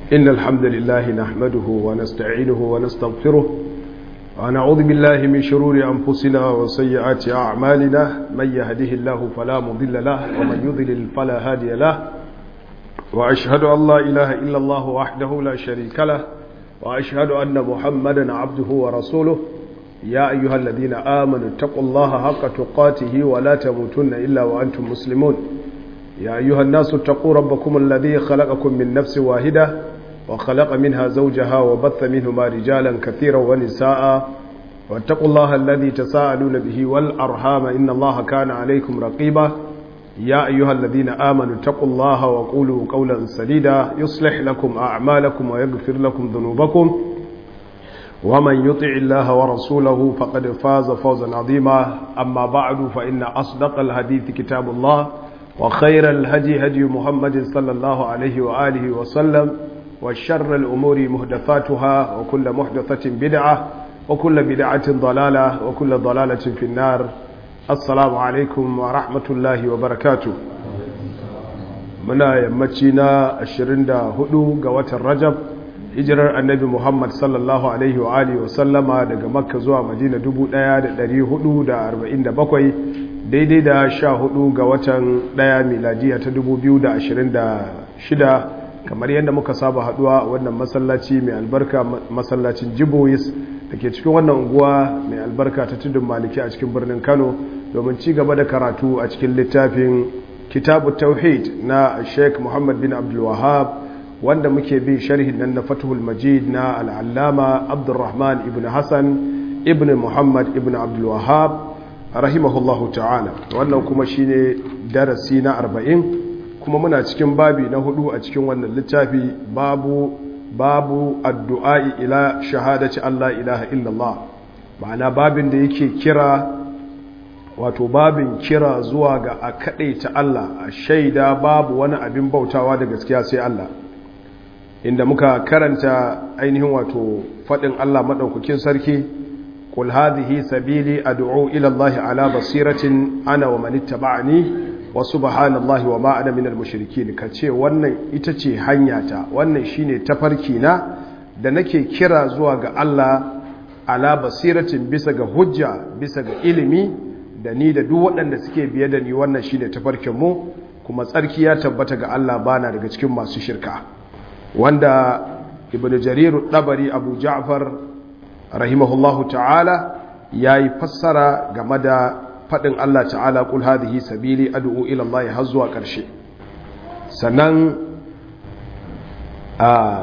إن الحمد لله نحمده ونستعينه ونستغفره ونعوذ بالله من شرور أنفسنا وسيئات أعمالنا من يهده الله فلا مضل له ومن يضلل فلا هادي له وأشهد أن لا إله إلا الله وحده لا شريك له وأشهد أن محمدا عبده ورسوله يا أيها الذين آمنوا اتقوا الله حق تقاته ولا تموتن إلا وأنتم مسلمون يا أيها الناس اتقوا ربكم الذي خلقكم من نفس واحدة وخلق منها زوجها وبث منهما رجالا كثيرا ونساء واتقوا الله الذي تساءلون به والأرحام إن الله كان عليكم رقيبا يا أيها الذين آمنوا اتقوا الله وقولوا قولا سديدا يصلح لكم أعمالكم ويغفر لكم ذنوبكم ومن يطع الله ورسوله فقد فاز فوزا عظيما أما بعد فإن أصدق الحديث كتاب الله وخير الهدي هدي محمد صلى الله عليه وآله وسلم وشر الأمور محدثاتها وكل محدثة بدعة وكل بدعة ضلالة وكل ضلالة في النار السلام عليكم ورحمة الله وبركاته muna yammaci na 24 ga watan rajab hijirar annabi muhammad sallallahu alaihi wa alihi wasallama daga makka zuwa madina 1447 daidai da 14 ga watan 1 miladiya ta 2026 kamar yadda muka saba haduwa wannan masallaci mai albarka masallacin jibois da ke cikin wannan unguwa mai albarka ta tudun maliki a cikin birnin kano domin ci gaba da karatu a cikin littafin kitabu tauhid na sheikh muhammad bin abdulwahab wanda muke bin sharhin nan na fatuhul majid na al'allama abdulrahman ibn hassan ibn muhammad ibn abdulwahab rahimahullahu ta'ala wannan kuma shine darasi na arba'in kuma muna cikin babi na hudu a cikin wannan littafi babu babu addu'a'i ila shahadaci Allah ilaha illallah ma'ana babin da yake kira wato babin kira zuwa ga a ta Allah a shaida babu wani abin bautawa da gaskiya sai Allah inda muka karanta ainihin wato faɗin Allah maɗaukakin sarki qul hadhihi sabili ad'u ila Allah ala basiratin ana wa man ittaba'ani wa subhanallahi wa ma ana minal mushrikin kace wannan ita ce hanyata wannan shine tafarki na da nake kira zuwa ga Allah ala basiratin bisa ga hujja bisa ga ilimi da ni da duk waɗanda suke biye da ni wannan shine tafarkin mu kuma tsarki ya tabbata ga Allah bana daga cikin masu shirka wanda ibn jarir dabari abu ja'far rahimahullahu ta'ala yayi fassara game da faɗin Allah ta'ala ƙul hadhihi sabili ad'u ila Allah har zuwa ƙarshe sannan a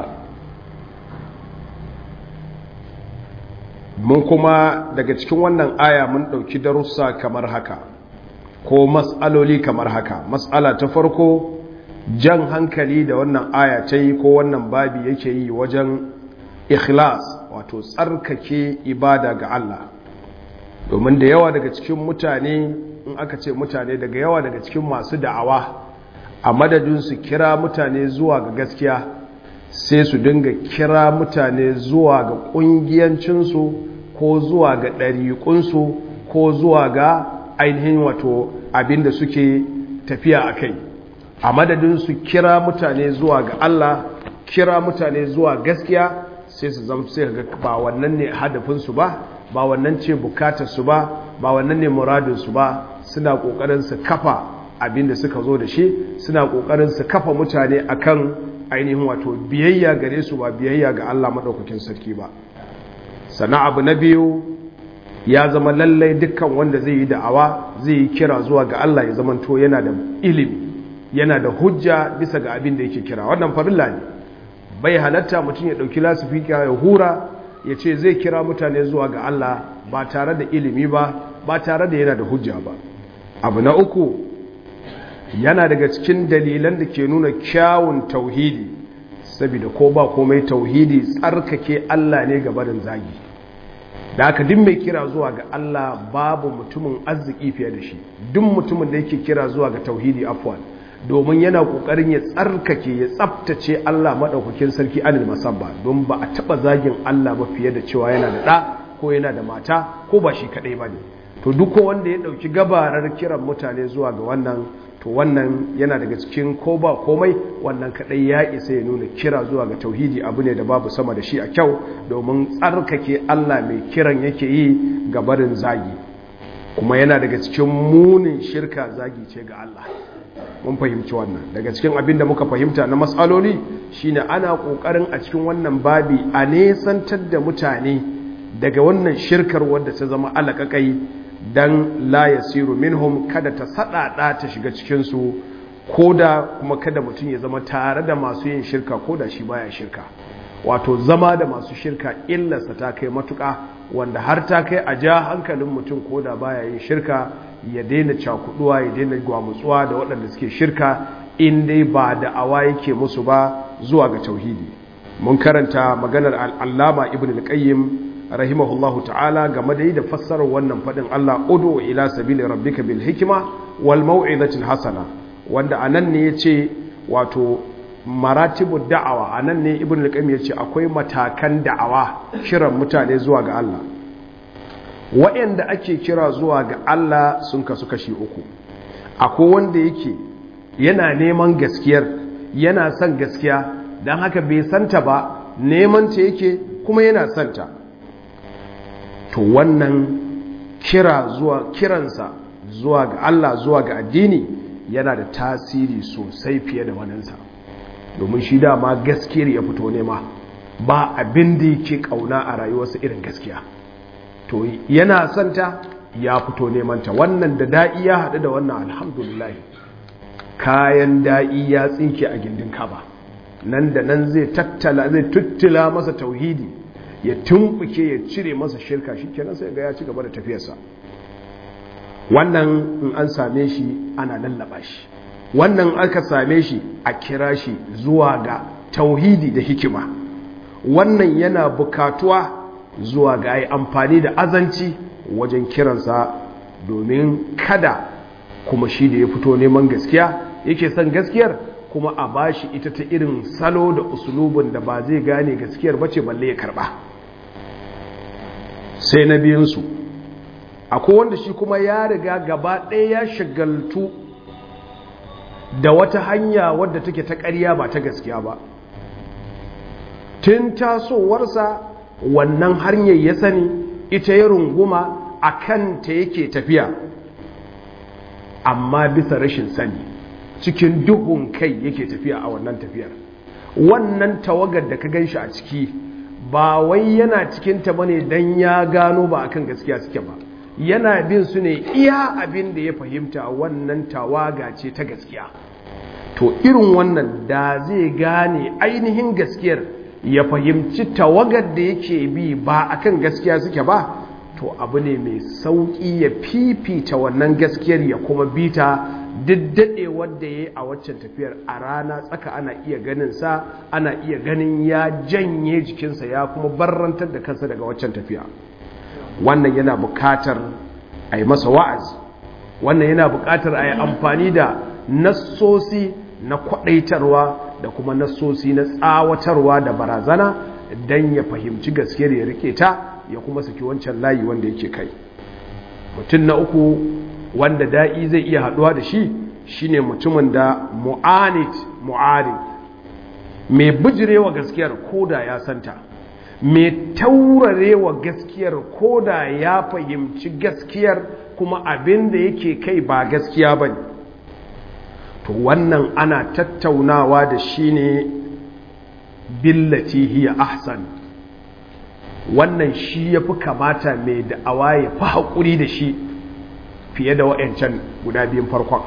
mun kuma daga cikin wannan aya mun ɗauki darussa kamar haka ko mas'aloli kamar haka mas'ala ta farko jan hankali da wannan aya ta yi ko wannan babi yake yi wajen ikhlas wato tsarkake ibada ga Allah domin da yawa daga cikin mutane in aka ce mutane daga yawa daga cikin masu da'awa a madadin su kira mutane zuwa ga gaskiya sai su dinga kira mutane zuwa ga ƙungiyancinsu ko zuwa ga ɗariƙunsu ko zuwa ga ainihin wato abinda suke tafiya a kai a madadin su kira mutane zuwa ga Allah kira mutane zuwa gaskiya sai su zama sai ga ba wannan ne hadafinsu ba ba wannan ce bukatarsu ba ba wannan ne muradinsu ba suna kokarin su kafa abin da suka zo da shi suna kokarin su kafa mutane akan ainihin wato biyayya gare su ba biyayya ga Allah madaukakin sarki ba sana abu na biyu ya zama lallai dukkan wanda zai yi da'awa zai yi kira zuwa ga Allah ya zamanto yana da ilimi yana da hujja bisa ga abin da yake kira wannan farilla ne bai halatta mutum ya dauki lasifika ya hura ya ce zai kira mutane zuwa ga Allah ba tare da ilimi ba ba tare da yana da hujja ba abu na uku yana daga cikin dalilan da ke nuna kyawun tauhidi saboda ko ba komai tauhidi tsarkake Allah ne ga barin zagi da aka duk mai kira zuwa ga Allah babu mutumin arziki fiye da shi duk mutumin da yake kira zuwa ga tauhidi afwan domin yana kokarin ya tsarkake ya tsaftace Allah madaukakin sarki anil masabba don ba a taba zagin Allah ba fiye da cewa yana da da ko yana da mata ko ba shi kadai bane to duk wanda ya dauki gabarar kiran mutane zuwa ga wannan to wannan yana daga cikin ko ba komai wannan kadai ya isa ya nuna kira zuwa ga tauhidi abu ne da babu sama da shi a kyau domin tsarkake Allah mai kiran yake yi ga barin zagi kuma yana daga cikin munin shirka zagi ce ga Allah mun fahimci wannan daga cikin abin da muka fahimta na matsaloli shine ana kokarin a cikin wannan babi a nesantar da mutane daga wannan shirkar wadda ta zama alakakai dan la yasiru minhum kada ta sadada ta shiga cikin su koda kuma kada mutum ya zama tare da masu yin shirka koda shi baya shirka wato zama da masu shirka illarsa ta kai matuka wanda har ta kai a ja hankalin mutum koda baya yin shirka ya daina cakuduwa ya daina gwamutsuwa da waɗanda suke shirka in dai ba da awa yake musu ba zuwa ga tauhidi mun karanta maganar al'allama ibn al-qayyim rahimahullahu ta'ala game da yi da fassarar wannan faɗin Allah udu ila sabili rabbika bil hikima wal mau'izatil hasana wanda anan ne yace wato maratibu da'awa anan ne ibn al-qayyim yace akwai matakan da'awa kiran mutane zuwa ga Allah waɗanda ake kira zuwa ga Allah sun kasu kashi uku akwai wanda yake yana neman gaskiyar yana son gaskiya don haka bai santa ba neman ta yake kuma yana santa to wannan kira zuwa kiransa zuwa ga Allah zuwa ga addini yana da tasiri sosai fiye da waninsa domin shi dama gaskiyar ya fito nema ba abin da yake kauna a rayuwarsa irin gaskiya to yana santa ya fito nemanta wannan da da'i ya haɗu da wannan alhamdulillah kayan da'i ya tsinke a gindin kaba nan da nan zai tattala zai tuttula masa tauhidi ya tumbuke ya cire masa shirka shi kenan sai ga ya ci gaba da tafiyarsa wannan in an same shi ana lallaba shi wannan aka same shi a kira shi zuwa ga tauhidi da hikima wannan yana bukatuwa zuwa ga yi amfani da azanci wajen kiransa domin kada kuma shi da ya fito neman gaskiya yake son gaskiyar kuma a bashi ita ta irin salo da usulubin da ba zai gane gaskiyar bace balle ya karba sai na biyunsu akwai wanda shi kuma ya riga gaba ɗaya ya shagaltu da wata hanya wadda take ta ƙarya ba ta gaskiya ba tun tasowarsa wannan hanyar ya sani ita ya runguma a kanta yake tafiya amma bisa rashin sani cikin duhun kai yake tafiya a wannan tafiyar wannan tawagar da ka gan shi a ciki ba wai yana cikinta ba ne don ya gano ba akan gaskiya suke ba yana bin su ne iya abin da ya fahimta wannan tawaga ce ta gaskiya to irin wannan da zai gane ainihin gaskiyar ya fahimci tawagar da yake bi ba akan gaskiya suke ba to abu ne mai sauƙi ya fifita wannan gaskiyar ya kuma bita diddade wadda ya yi a waccan tafiyar a rana tsaka ana iya ganin sa ana iya ganin ya janye jikinsa ya kuma barrantar da kansa daga waccan tafiya wannan yana buƙatar a yi masa wa'azi wannan yana buƙatar a yi amfani da nassosi na kwaɗaitarwa da kuma nassosi na tsawatarwa da barazana don ya fahimci gaskiyar ya rike ta ya kuma saki wancan layi wanda yake kai mutum na uku wanda da'i zai iya haɗuwa da shi shine mutumin da mu'anit mu'arid mai bijirewa gaskiyar koda ya santa mai taurarewa gaskiyar koda ya fahimci gaskiyar kuma abin da yake kai ba gaskiya ba ne to wannan ana tattaunawa da shi ne billati hiya ahsan wannan shi ya fi kamata mai da'awa ya fi haƙuri da shi fiye da wa'yancan guda biyun farkon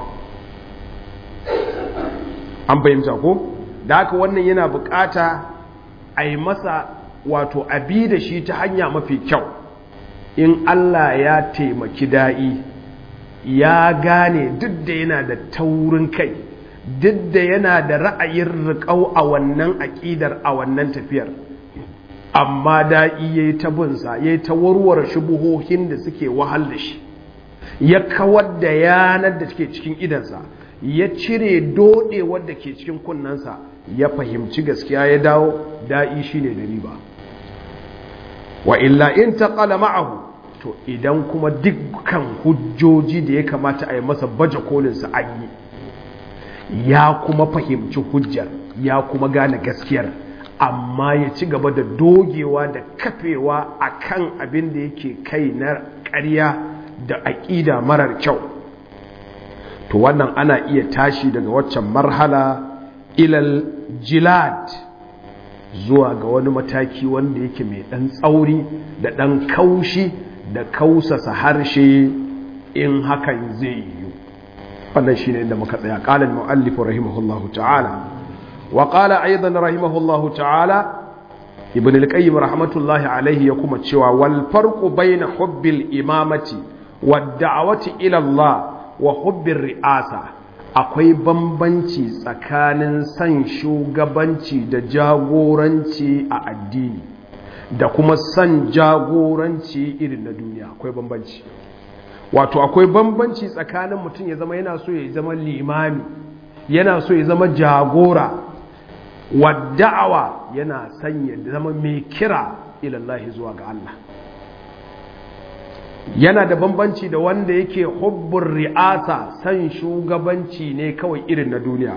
an fahimta ko da haka wannan yana bukata a yi masa wato abi da shi ta hanya mafi kyau in Allah ya taimaki da'i ya gane duk da yana da taurin kai duk da yana da ra'ayin riƙau a wannan aƙidar a wannan tafiyar amma da'i ya yi ta bunsa ya yi ta warware shubuhohin da suke wahal da shi ya kawar da yanar da ke cikin idansa ya cire dodewar da ke cikin kunnensa ya fahimci gaskiya ya dawo da'i shi ne da riba wa illa in taƙala ma'ahu to idan kuma dukkan hujjoji da ya kamata a yi masa baje kolinsa an yi ya kuma fahimci hujjar ya kuma gane gaskiyar amma ya ci gaba da dogewa da kafewa a kan abin da yake kai na ƙarya da aƙida marar kyau to wannan ana iya tashi daga waccan marhala ilal jilad zuwa ga wani mataki wanda yake mai ɗan tsauri da ɗan kaushi da kausasa harshe in hakan zai yiwu wannan shi ne inda muka tsaya ƙalin mu'allifu rahimahullahu ta'ala wa ƙala aidan rahimahullahu ta'ala ibn al-qayyim rahmatullahi alaihi ya kuma cewa wal farqu bayna hubbil imamati wad da'wati ila Allah wa hubbir ri'asa akwai bambanci tsakanin san shugabanci da jagoranci a addini da kuma san jagoranci irin na duniya akwai bambanci wato akwai bambanci tsakanin mutum ya zama yana so ya zama limami yana so ya zama jagora wadda'awa yana son ya zama mai kira ilallahi zuwa ga Allah yana da bambanci da wanda yake hubbun ri'asa san shugabanci ne kawai irin na duniya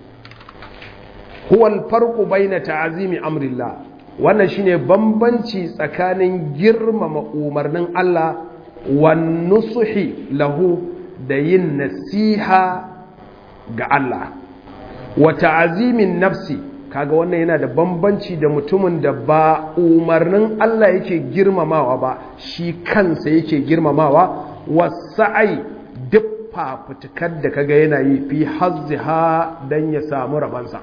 huwal farqu baina ta'zimi amrillah wannan shine bambanci tsakanin girmama umarnin Allah wan nusuhi lahu da yin nasiha ga Allah wa ta'zimin nafsi kaga wannan yana da bambanci da mutumin da ba umarnin Allah yake girmamawa ba shi kansa yake girmamawa wasa'ai duk fafutukar da kaga yana yi fi hazziha dan ya samu rabansa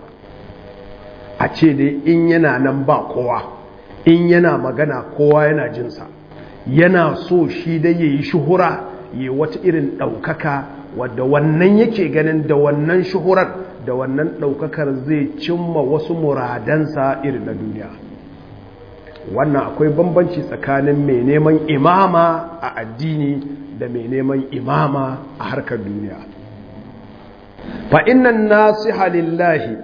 a ce dai in yana nan ba kowa in yana magana kowa yana jinsa yana so shi dai ya yi shuhura ya wata irin ɗaukaka wadda wannan yake ganin da wannan shuhurar da wannan ɗaukakar zai cimma wasu muradansa irin na duniya wannan akwai bambanci tsakanin mai neman imama a addini da mai neman imama a harkar duniya fa innan nasiha lillahi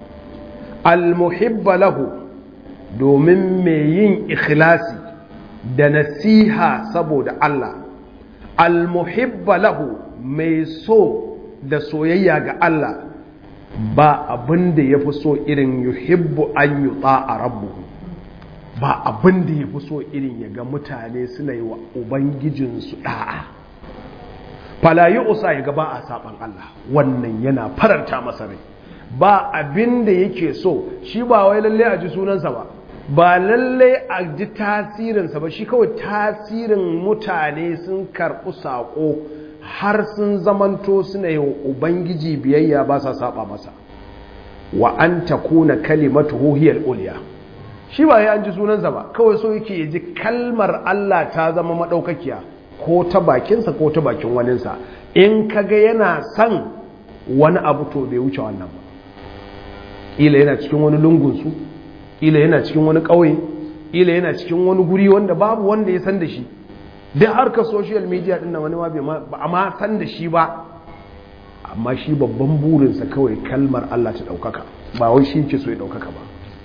almuhibba lahu domin mai yin ikhlasi da nasiha saboda Allah almuhibba lahu mai so da soyayya ga Allah ba abin da ya fi so irin yuhibbu an yi a rabu ba abin da ya fi so irin ya ga mutane suna yi wa ubangijinsu ɗa'a falayi usa ya ga ba a saɓan Allah wannan yana faranta masa rai ba abin da yake so shi ba wai lalle a ji sunansa ba ba lalle a ji tasirinsa ba shi kawai tasirin mutane sun karɓi saƙo har sun zamanto suna yi wa ubangiji biyayya ba sa saba masa wa an ta kuna kalimatu hiyar uliya shi ba ya an ji sunansa ba kawai so yake ya ji kalmar Allah ta zama maɗaukakiya ko ta bakinsa ko ta bakin waninsa in kaga yana son wani abu to bai wuce wannan ba ila yana cikin wani lungunsu ila yana cikin wani ƙauye ila yana cikin wani guri wanda babu wanda ya san da shi duk harkar social media din wani ma ba a ma san da shi ba amma shi babban burinsa kawai kalmar Allah ta ɗaukaka ba wai shi ke so ya ɗaukaka ba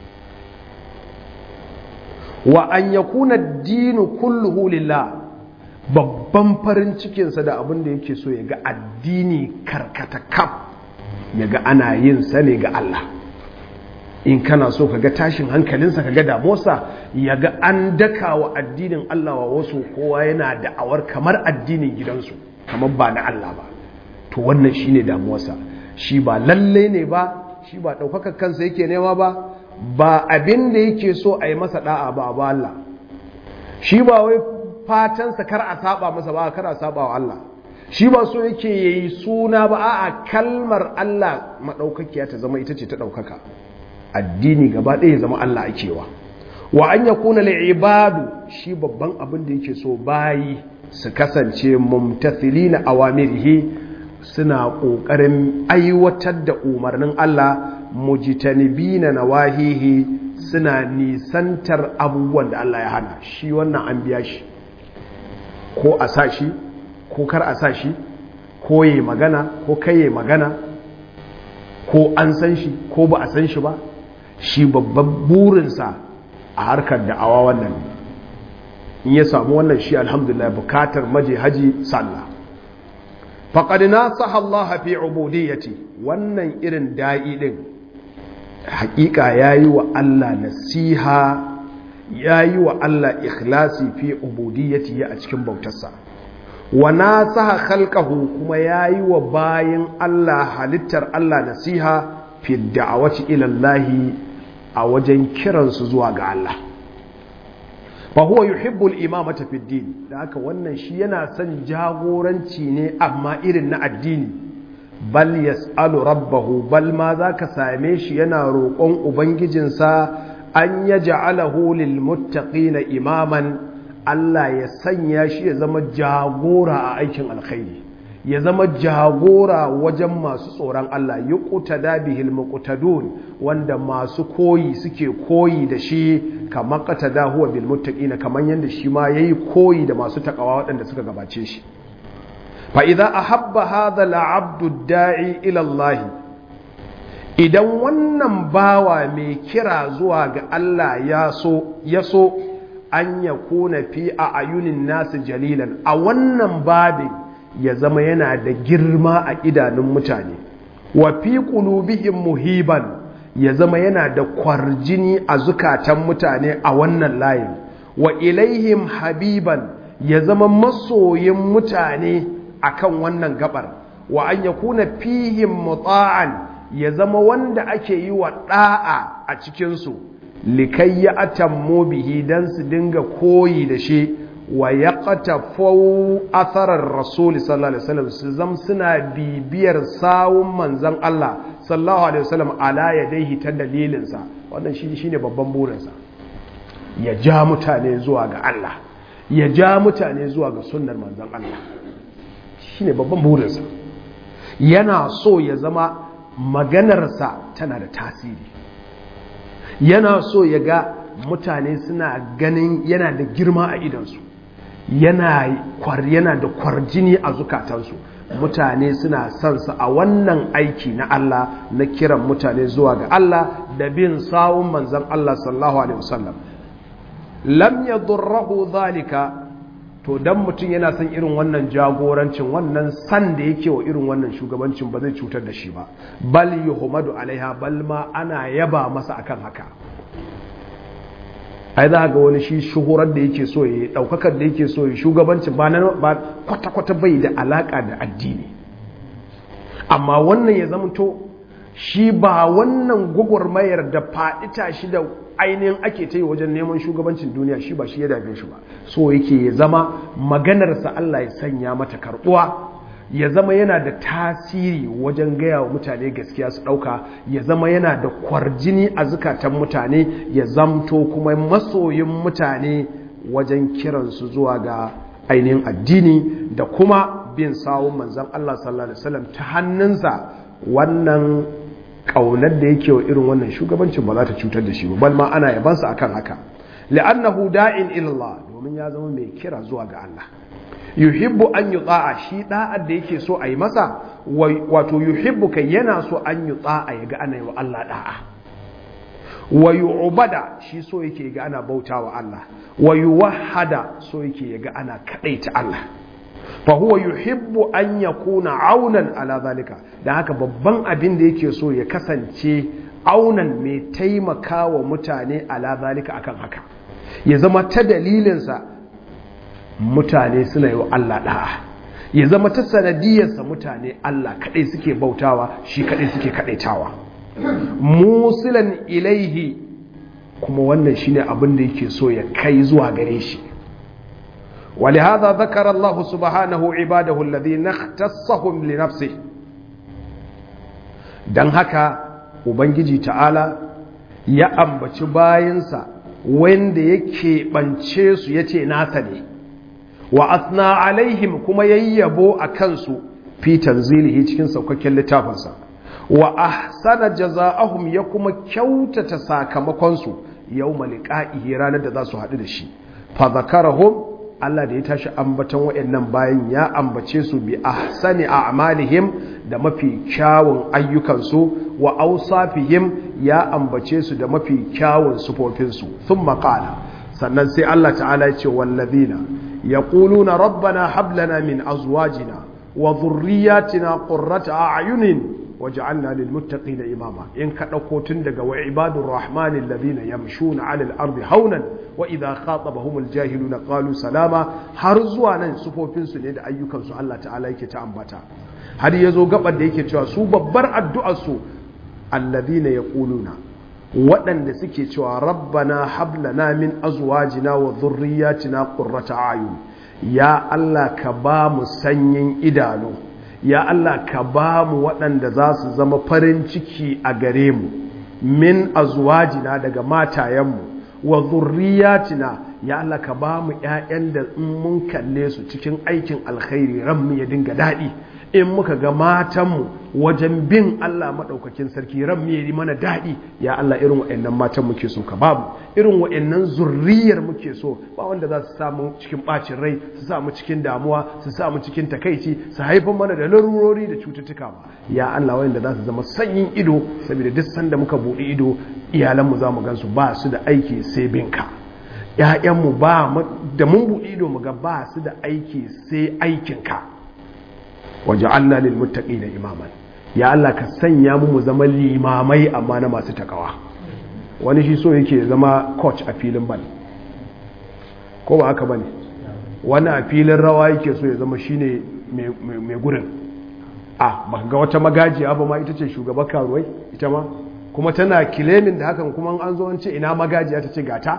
wa an ya kuna dinu kulluhu lillah babban farin cikinsa da abin da yake so ya ga addini karkata kaf ya ga ana yin sa ne ga Allah in kana so ka ga tashin hankalinsa ka ga damuwarsa ya ga an daka wa addinin Allah wa wasu kowa yana da'awar kamar addinin gidansu kamar ba na Allah ba to wannan shine damuwarsa shi ba lalle ne ba shi ba ɗaukakar kansa yake nema ba ba abin da yake so a yi masa da'a ba ba Allah shi ba wai fatansa kar a saba masa ba kar a saba wa Allah shi ba so yake yayi suna ba a'a kalmar Allah madaukakiya ta zama ita ce ta daukaka addini gaba ɗaya ya zama Allah akewa wa an yakuna ibadu shi babban abin da yake so bayi su kasance mumtathilina awamirihi suna ƙoƙarin aiwatar da umarnin Allah mujtanibina nawahihi suna nisantar abubuwan da Allah ya hana shi wannan an biya shi ko a sa shi ko kar a sa shi ko yi magana ko kai yi magana ko an san shi ko ba a san shi ba shi babban burinsa a harkar da'awa wannan in ya samu wannan shi alhamdulillah bukatar maje haji sallah faqad nasaha Allah fi ubudiyyati wannan irin da'i din hakika yayi wa Allah nasiha yayi wa Allah ikhlasi fi ubudiyyati a cikin bautarsa wa nasaha khalqahu kuma yayi wa bayin Allah halittar Allah nasiha fi da'awati ila Allah a wajen kiransu zuwa ga Allah fa huwa yuhibbu al-imamata fi din da haka wannan shi yana son jagoranci ne amma irin na addini bal yas'alu rabbahu bal ma zaka same shi yana roƙon ubangijinsa an yaj'alahu lil muttaqina imaman Allah ya sanya shi ya zama jagora a aikin alkhairi ya zama jagora wajen masu tsoron Allah yi ƙutada bihil muqtadun wanda masu koyi suke koyi da shi kamar qatada huwa bil muttaqina kamar yanda shi ma yayi koyi da masu takawa waɗanda suka gabace shi fa idza ahabba hadha al abdu da'i ila Allah idan wannan bawa mai kira zuwa ga Allah ya so ya so an yakuna fi a ayunin nasu jalilan a wannan babin ya zama yana da girma a idanun mutane wa fi qulubihim muhiban ya zama yana da kwarjini a zukatan mutane a wannan layin wa ilaihim habiban ya zama masoyin mutane akan wannan gabar wa an yakuna fihim muta'an ya zama wanda ake yi wa da'a a cikin su likai ya atammu bihi dan su dinga koyi da shi wa ya ƙatafau atharar rasuli sallallahu alaihi wasallam su zam suna bibiyar sawun manzan Allah sallallahu alaihi wasallam ala ya daihi ta dalilinsa wannan shi shine babban burinsa ya ja mutane zuwa ga Allah ya ja mutane zuwa ga sunnar manzan Allah shine babban burinsa yana so ya zama maganarsa tana da tasiri yana so ya ga mutane suna ganin yana da girma a idansu yana yana da kwarjini a zukatansu mutane suna son sa a wannan aiki na Allah na kiran mutane zuwa ga Allah da bin sawun manzon Allah sallallahu alaihi wasallam lam yadurruhu zalika to dan mutum yana son irin wannan jagorancin wannan san da yake wa irin wannan shugabancin ba zai cutar da shi ba bal yuhmadu alaiha bal ma ana yaba masa akan haka ai za ga wani shi shuhurar da yake so ya daukakar da yake so ya shugabancin ba na ba kwata-kwata bai da alaka da addini amma wannan ya zamanto shi ba wannan gwagwarmayar da faɗi tashi da ainihin ake ta yi wajen neman shugabancin duniya shi ba shi ya dame shi ba so yake ya zama maganarsa Allah ya sanya mata karɓuwa ya zama yana da tasiri wajen gaya wa mutane gaskiya su ɗauka ya zama yana da kwarjini a zukatan mutane ya zamto kuma masoyin mutane wajen kiransu zuwa ga ainihin addini da kuma bin sawun manzan Allah sallallahu Alaihi wasallam ta hannunsa wannan ƙaunar da yake wa irin wannan shugabancin ba za ta cutar da shi ba bal ma ana yabansa akan haka li'annahu da'in ilallah domin ya zama mai kira zuwa ga Allah yuhibbu an yi tsa'a shi da'ar da yake so a yi masa wato yuhibbu kai yana so an yi tsa'a ya ga ana yi wa Allah da'a wa yu'bada shi so yake ga ana bauta wa Allah wa yuwahhada so yake ga ana kadaita Allah fa huwa yuhibbu an yakuna aunan ala zalika dan haka babban abin da yake so ya kasance aunan mai taimakawa mutane ala zalika akan haka ya zama ta dalilinsa mutane suna yi wa Allah da'a ya zama ta sanadiyarsa mutane Allah kaɗai suke bautawa shi kaɗai suke kaɗaitawa musilan ilaihi kuma wannan shine abin da yake so ya kai zuwa gare shi ولهذا ذكر الله سبحانه عباده الذين اختصهم لنفسه dan haka ubangiji ta'ala ya ambaci bayansa wanda yake bance su yace nasa ne wa asna alaihim kuma yayyabo a kansu fi tanzilihi cikin saukakken littafinsa wa ahsana jaza'ahum ya kuma kyautata sakamakonsu yawma liqa'ihi ranar da za su haɗu da shi fa zakarahum Allah da ya tashi ambaton waɗannan bayan ya ambace su bi ahsani a'malihim da mafi kyawun ayyukansu wa awsafihim ya ambace su da mafi kyawun sufofinsu thumma qala sannan sai Allah ta'ala ya ce wallazina yaquluna rabbana hab lana min azwajina wa dhurriyyatina qurrata a'yunin waj'alna lil muttaqina imama in ka dauko tun daga wa ibadur rahmani alladhina yamshuna 'ala al-ardi haunan wa idha khatabahum al-jahiluna qalu salama har zuwa nan sufofin su ne da ayyukan su Allah ta'ala yake ta ambata har yazo gabar da yake cewa su babbar addu'ar su alladhina yaquluna waɗanda suke cewa rabbana hablana min azwajina wa dhurriyyatina qurrata a'yun ya Allah ka ba mu sanyin idanu ya Allah ka ba mu waɗanda za su zama farin ciki a gare mu min azwajina daga matayenmu wa zurriyatina ya Allah ka ba mu ƴaƴan da in mun kalle su cikin aikin alkhairi ranmu ya dinga daɗi in muka ga matanmu wajen bin Allah maɗaukakin sarki ranmu ya yi mana daɗi ya Allah irin waɗannan matan muke so ka babu irin waɗannan zurriyar muke so ba wanda za su samu cikin ɓacin rai su samu cikin damuwa su samu cikin takaici su haifar mana da larurori da cututtuka ba ya Allah wanda za su zama sanyin ido saboda duk sanda muka buɗe ido iyalanmu za mu gansu ba su da aiki sai binka ‘ya'yanmu ba da mun buɗe ido mu ga ba su da aiki sai aikinka waje Allah lil muttaqi da imaman ya Allah ka sanya mu mu zama limamai amma na masu takawa wani shi so yake zama coach a filin bal ko ba haka bane wani a filin rawa yake so ya zama shine mai gurin a baka ga wata magajiya ba ma ita ce shugaban karuwai ita ma kuma tana kilemin da hakan kuma an zo an ce ina magajiya ta ce gata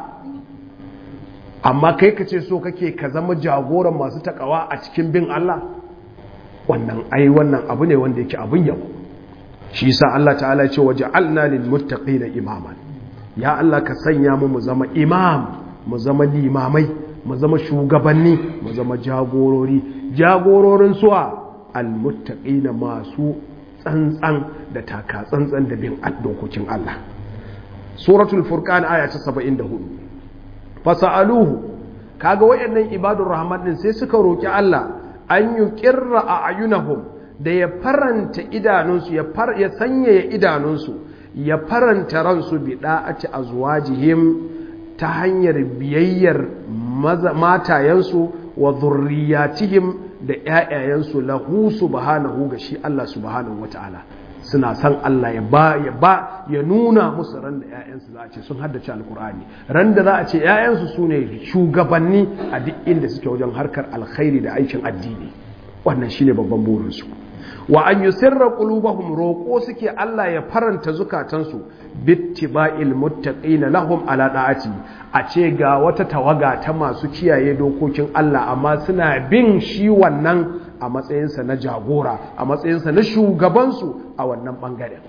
amma kai ka ce so kake ka zama jagoran masu takawa a cikin bin Allah wannan ai wannan abu ne wanda yake abun yabo shi yasa Allah ta'ala ya ce waja'alna lil muttaqina imaman ya Allah ka sanya mu mu zama imam mu zama limamai mu zama shugabanni mu zama jagorori jagororin suwa al muttaqina masu tsantsan da taka tsantsan da bin dokokin Allah suratul furqan aya ta 74 fasaluhu kaga wayannan ibadur rahman din sai suka roki Allah an yi kirra a ayunahum da ya faranta idanunsu ya sanyaya idanunsu ya faranta ransu bi da'ati azwajihim ta hanyar biyayyar matayensu wa zurriyatihim da ƴaƴayensu lahu subhanahu ga shi Allah subhanahu wata'ala suna san Allah ya ba ya ba ya nuna musu ran da ƴaƴansu za a ce sun haddace alkur'ani ran da za a ce ƴaƴansu su ne shugabanni a duk inda suke wajen harkar alkhairi da aikin addini wannan shine babban burinsu wa an yusirra qulubahum roƙo suke Allah ya faranta zukatansu bittiba'il muttaqina lahum ala da'ati a ce ga wata tawaga ta masu kiyaye dokokin Allah amma suna bin shi wannan a matsayinsa na jagora a matsayinsa na shugabansu a wannan bangaren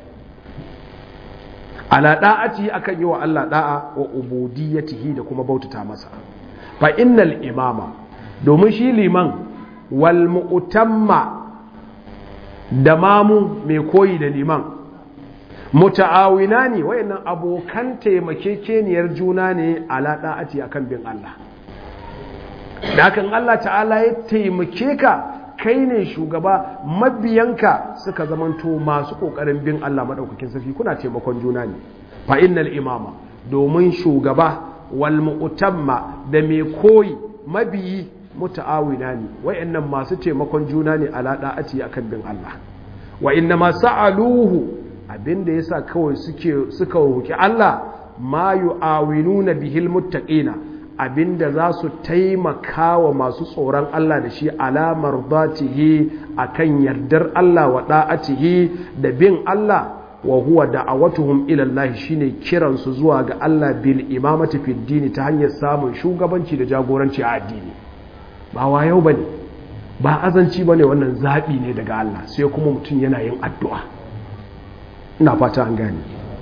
ala da'ati akan yi wa Allah da'a wa ubudiyyatihi da kuma bautata masa fa innal imama domin shi liman wal mu'tamma da mamu mai koyi da liman muta'awina ne wayannan abokan taimakekeniyar juna ne ala da'ati akan bin Allah da hakan Allah ta'ala ya taimake ka kai ne shugaba mabiyanka suka zamanto masu kokarin bin Allah madaukakin sarki kuna taimakon juna ne fa innal imama domin shugaba wal mu'tamma da mai koyi mabiyi muta'awina ne wayannan masu taimakon juna ne ala da'ati akan bin Allah wa inna ma sa'aluhu abinda yasa kawai suke suka roki Allah ma yu'awinuna bihil muttaqina abinda za su taimaka wa masu tsoron Allah da shi alamar zatihi akan yardar Allah wa da'atihi da bin Allah wa huwa da'awatuhum ila Allah shine kiran su zuwa ga Allah bil imamati fid dini ta hanyar samun shugabanci da jagoranci a addini ba wayau bane ba azanci bane wannan zabi ne daga Allah sai kuma mutum yana yin addu'a ina fata an gane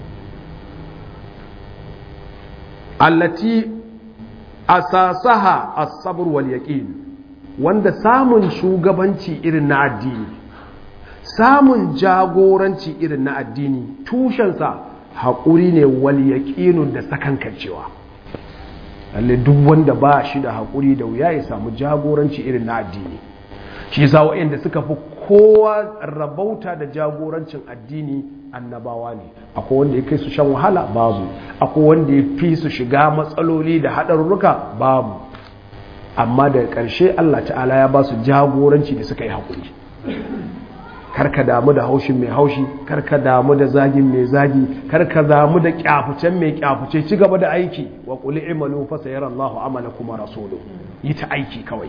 allati asasaha as-sabr wal yaqin wanda samun shugabanci irin na addini samun jagoranci irin na addini tushensa haƙuri ne wal yaqinu da sakankancewa lalle duk wanda ba shi da haƙuri da wuya ya samu jagoranci irin na addini shi yasa waɗanda suka fi kowa rabauta da jagorancin addini annabawa ne akwai wanda ya kai su shan wahala babu akwai wanda ya fi su shiga matsaloli da haɗarurruka babu amma daga ƙarshe Allah ta'ala ya ba su jagoranci da suka yi haƙuri karka damu da haushin mai haushi karka damu da zagin mai zagi karka damu da kyafucen mai kyafuce ci gaba da aiki wa qul i'malu fa sayara Allahu amalakum wa rasuluhu yi ta aiki kawai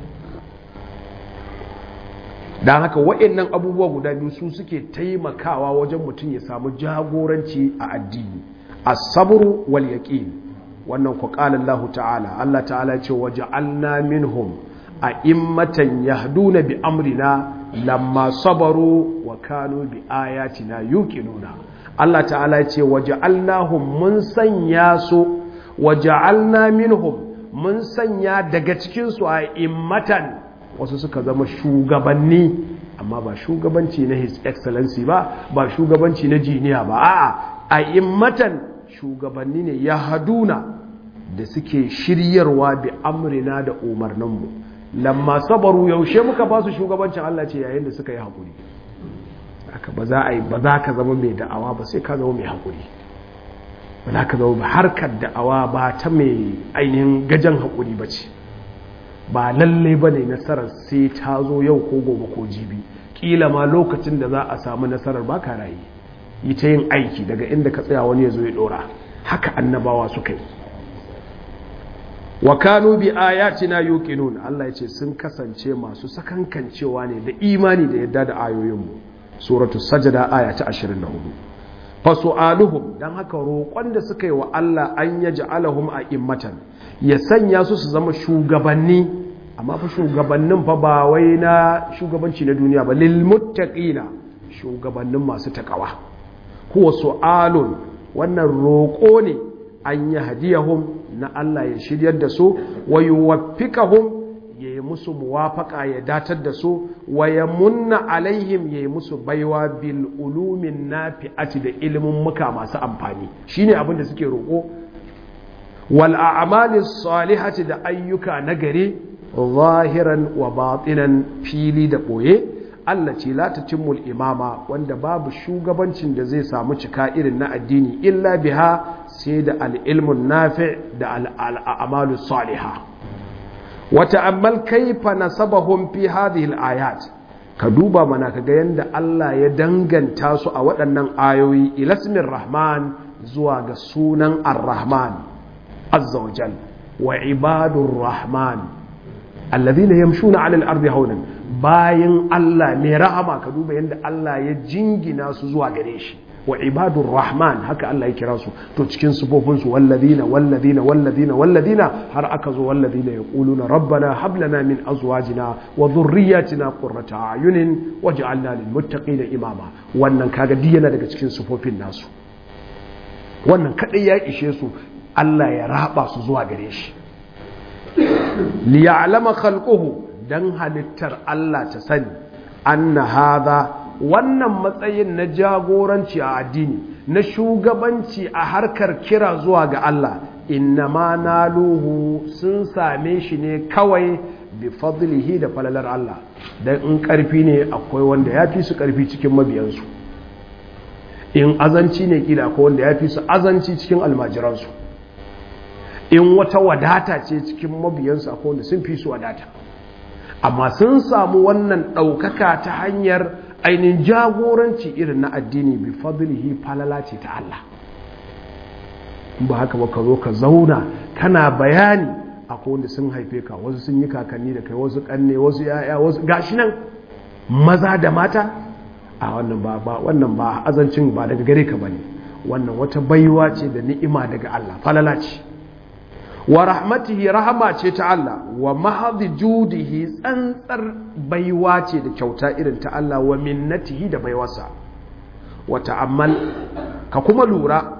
dan haka waɗannan abubuwa guda biyu su suke taimakawa wajen mutum ya samu jagoranci a addini as-sabru wal yaqin wannan ku qala Allah ta'ala Allah ta'ala ce waja'alna minhum a'immatan yahduna bi amrina lamma sabaru wa kanu bi ayatina yuqinuna Allah ta'ala ya ce waja'alnahum mun sanya su waja'alna minhum mun sanya daga cikin su a'immatan wasu suka zama shugabanni amma ba shugabanci na his excellency ba ba shugabanci na jiniya ba a'a a'immatan shugabanni ne yahduna da suke shiryarwa bi amrina da umarninmu lamma sabaru yaushe muka ba su shugabancin Allah ce yayin da suka yi haƙuri aka ba za a yi ba za ka zama mai da'awa ba sai ka zama mai haƙuri ba za ka zama ba harkar da'awa ba ta mai ainihin gajen haƙuri ba ce ba lalle ba ne nasarar sai ta zo yau ko gobe ko jibi ƙila ma lokacin da za a samu nasarar ba ka rayu yi ta yin aiki daga inda ka tsaya wani ya zo ya ɗora haka annabawa suka yi wa kanu bi ayatina yuqinun Allah yace sun kasance masu sakankancewa ne da imani da yadda da ayoyinmu suratu sajda aya ta 24 fa su'aluhum dan haka roƙon da suka yi wa Allah an yaj'alahum a'immatan ya sanya su su zama shugabanni amma fa shugabannin fa ba wai na shugabanci na duniya ba lil muttaqina shugabannin masu takawa huwa su'alun wannan roƙo ne an yi hadiyahum na Allah ya shiryar da su wa yuwaffiqahum ya yi musu muwafaka ya datar da su wa ya munna alaihim ya yi musu baiwa bil ulumin nafi'ati da ilimin muka masu amfani shine abin da suke roƙo wal a'mali salihati da ayyuka nagari zahiran wa batinan fili da boye Allah ce la tatimmul imama wanda babu shugabancin da zai samu cika irin na addini illa biha sai da al'ilmun nafi da al'amalu saliha wata ammal kaifa nasabahum fi hadhihi al-ayat ka duba mana kaga yanda Allah ya danganta su a waɗannan ayoyi ilasmin rahman zuwa ga sunan ar-rahman azza wa jal wa ibadur rahman alladhina yamshuna 'ala al-ardi hawnan bayan Allah mai rahama ka duba yanda Allah ya jingina su zuwa gare shi wa ibadur rahman haka Allah ya kira su to cikin sufofinsu walladina walladina walladina walladina har aka zo walladina yaquluna rabbana hab lana min azwajina wa dhurriyyatina qurrata ayunin waj'alna lil muttaqina imama wannan kaga duk yana daga cikin sufofin nasu wannan kadai ya ishe su Allah ya raba su zuwa gare shi li ya'lama khalquhu dan halittar Allah ta sani anna hadha wannan matsayin na jagoranci a addini na shugabanci a harkar kira zuwa ga Allah innama naluhu sun same shi ne kawai bi fadlihi da falalar Allah dan in karfi ne akwai wanda ya fi su karfi cikin mabiyansu in azanci ne kila akwai wanda ya fi su azanci cikin almajiransu in wata wadata ce cikin mabiyansu akwai wanda sun fi su wadata amma sun samu wannan ɗaukaka ta hanyar ainihin jagoranci irin na addini bi fadlihi falala ce ta Allah ba haka ba ka zo ka zauna kana bayani akwai wanda sun haife ka wasu sun yi kakanni da kai wasu kanne wasu yaya wasu gashi nan maza da mata a wannan ba ba wannan ba azancin ba daga gare ka bane wannan wata baiwa ce da ni'ima daga Allah falala ce wa rahmatihi rahama ce ta Allah wa mahadhi judihi tsantsar baiwa ce da kyauta irin ta Allah wa minnatihi da baiwarsa wa ta'ammal ka kuma lura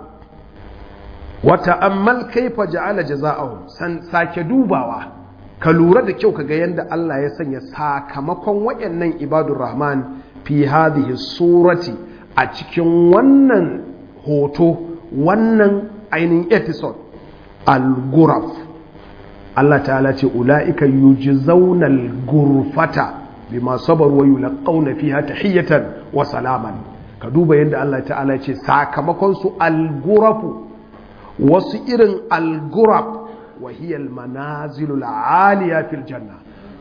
wa ta'ammal kaifa ja'ala jaza'ahum san sake dubawa ka lura da kyau kaga yanda Allah ya sanya sakamakon wayannan ibadur rahman fi hadhihi surati a cikin wannan hoto wannan ainihin episode al-guraf Allah ta'ala ce ula'ika yujzauna al-gurfata bima sabaru wa yulqauna fiha tahiyatan wa salaman ka duba yadda Allah ta'ala ce sakamakon su al-gurafu wasu irin al-guraf wa hiya al-manazilu al-aliya fil janna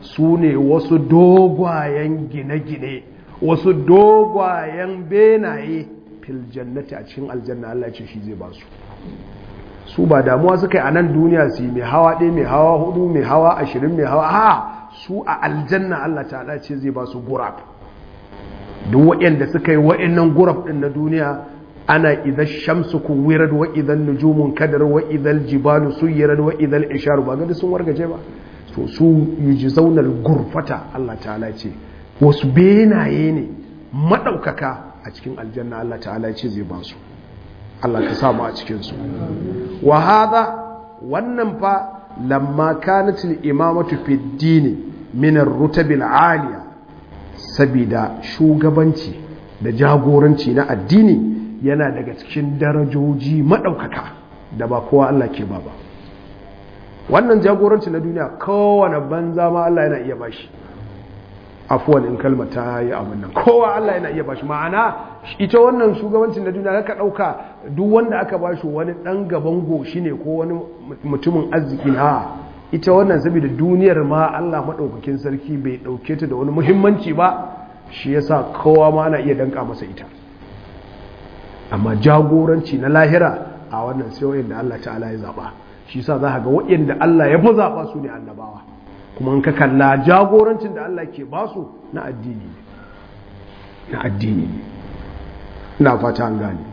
su ne wasu dogwayen gine-gine wasu dogwayen benaye fil jannati a cikin aljanna Allah ce shi zai ba su su ba damuwa suka yi a nan duniya su yi mai hawa ɗaya mai hawa hudu mai hawa ashirin mai hawa ha su a aljanna Allah ta'ala ce zai ba su gurab duk waɗanda suka yi waɗannan gurab ɗin na duniya ana idan shamsu kuwirar wa idan nujumun kadar wa idan jibalu suyirar wa idan isharu ba gadi sun wargaje ba to su yi ji zaunar gurfata Allah ta'ala ce wasu benaye ne maɗaukaka a cikin aljanna Allah ta'ala ce zai ba su Allah ka samu a cikinsu wa hada wannan fa lamma kanatil imamatu fi dini min ar-rutabil aliya sabida shugabanci da jagoranci na addini yana daga cikin darajoji madaukaka da ba kowa Allah ke ba ba wannan jagoranci na duniya kowane banza ma Allah yana iya bashi afuwan in kalma ta yi abin nan kowa Allah yana iya bashi ma'ana ita wannan shugabancin na duniya ka ɗauka duk wanda aka bashi wani ɗan gaban goshi ne ko wani mutumin arziki na ita wannan saboda duniyar ma Allah maɗaukakin sarki bai ɗauke ta da wani muhimmanci ba shi yasa kowa ma ana iya danka masa ita amma jagoranci na lahira a wannan sai da Allah ta'ala ya zaɓa shi yasa za ka ga waɗanda Allah ya fi zaɓa su ne annabawa kuma in ka kalla jagorancin da Allah ke basu na addini ne na addini ne ina fata an gane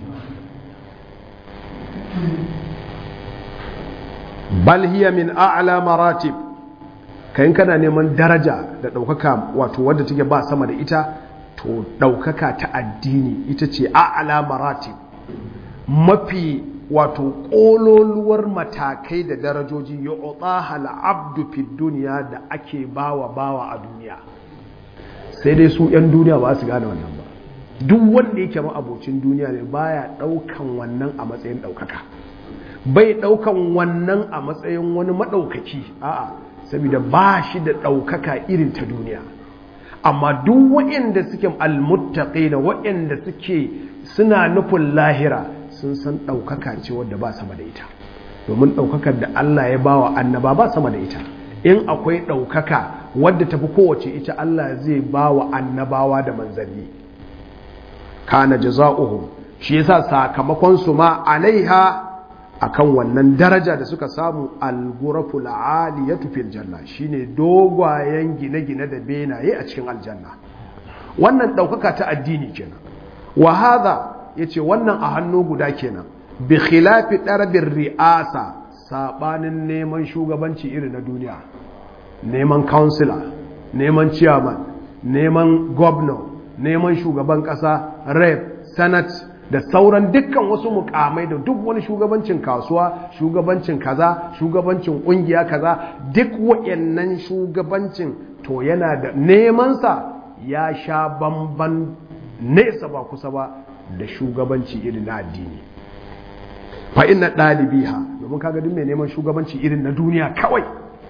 bal hiya min a'la maratib kayan kana neman daraja da ɗaukaka wato wadda take ba sama da ita to ɗaukaka ta addini ita ce a'la maratib mafi wato ƙololuwar matakai da darajoji ya otsaha al'abdu fi duniya da ake bawa bawa a duniya sai dai su 'yan duniya ba su gane wannan ba duk wanda yake abocin duniya ne baya ɗaukan wannan a matsayin ɗaukaka bai ɗaukan wannan a matsayin wani maɗaukaki a'a saboda ba shi da ɗaukaka irin ta duniya amma duk waɗanda suke almuttaƙi da waɗanda suke suna nufin lahira sun san ɗaukaka ce wadda ba sama da ita domin ɗaukakar da Allah ya ba wa annaba ba sama da ita in akwai ɗaukaka wadda tafi kowace ita Allah zai ba wa annabawa da manzanni kana jaza'uhum shi yasa sakamakon su ma alaiha akan wannan daraja da suka samu al-ghuraful aliyatu fil janna shine dogwayen gine-gine da benaye a cikin aljanna wannan ɗaukaka ta addini kenan wa hadha ya ce wannan a hannu guda kenan bi khilafi ɗarbin ri'asa saɓanin neman shugabanci iri na duniya neman kansila neman chairman neman governor neman shugaban ƙasa rep senate da sauran dukkan wasu mukamai da duk wani shugabancin kasuwa shugabancin kaza shugabancin ƙungiya kaza duk wa'annan shugabancin to yana da nemansa ya sha bamban nesa ba kusa ba da shugabanci irin na addini fa inna ɗalibiha domin kaga duk mai neman shugabanci irin na duniya kawai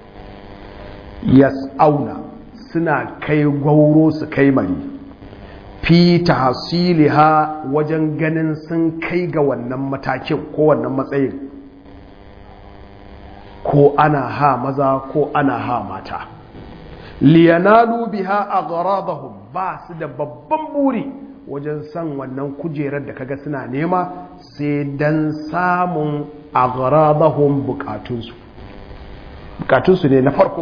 yas'auna suna kai gwauro su kai mari fi tahsiliha wajen ganin sun kai ga wannan matakin ko wannan matsayin ko ana ha maza ko ana ha mata liyanalu biha agradahum ba su da babban buri wajen san wannan kujerar da kaga suna nema sai dan samun agradahum bukatunsu bukatunsu ne na farko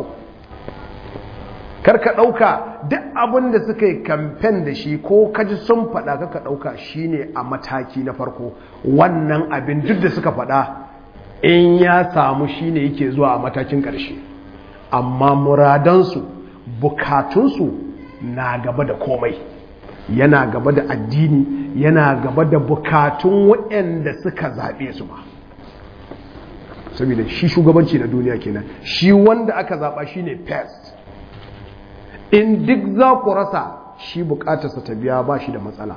karka ɗauka duk abin da suka yi kamfen da shi ko kaji sun faɗa kaka ɗauka shine a mataki na farko wannan abin duk da suka faɗa in ya samu shine yake zuwa a matakin ƙarshe amma muradansu bukatunsu na gaba da komai yana gaba da addini yana gaba da bukatun waɗanda suka zaɓe su ba saboda shi shugabanci na duniya kenan shi wanda aka zaɓa shi ne pest in duk za ku rasa shi bukatarsa ta biya ba shi da matsala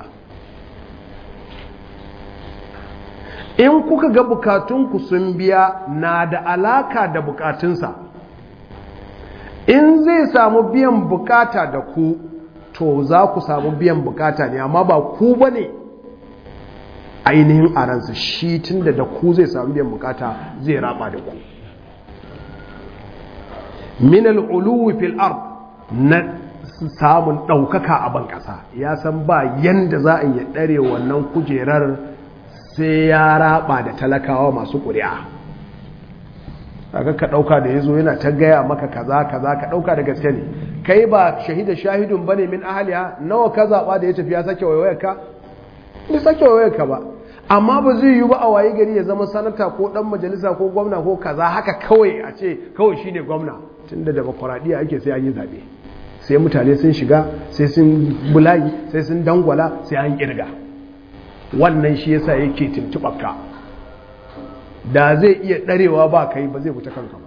in kuka ga bukatunku sun biya na da alaka da bukatunsa in zai samu biyan bukata da ku to za ku samu biyan bukata ne amma ba ku ba ne ainihin a ransa shi tun da da ku zai samu biyan bukata zai raba da ku min al'uluwi fil ard na samun ɗaukaka a ban ƙasa ya san ba yanda za a yi ɗare wannan kujerar sai ya raba da talakawa masu ƙuri'a aka ka ɗauka da ya zo yana ta gaya maka kaza kaza ka ɗauka da gaske ne kai ba shahida shahidun bane min ahaliya nawa ka zaɓa da ya tafi ya sake waiwayar ka bai sake waiwayar ka ba amma ba zai yi ba a wayi gari ya zama sanata ko ɗan majalisa ko gwamna ko kaza haka kawai a ce kawai shine gwamna tunda demokuraɗiyya ake sai an yi zaɓe sai mutane sun shiga sai sun bulayi sai sun dangwala sai an kirga wannan shi yasa yake tuntuɓarka da zai iya ɗarewa ba kai ba zai fita kanka ba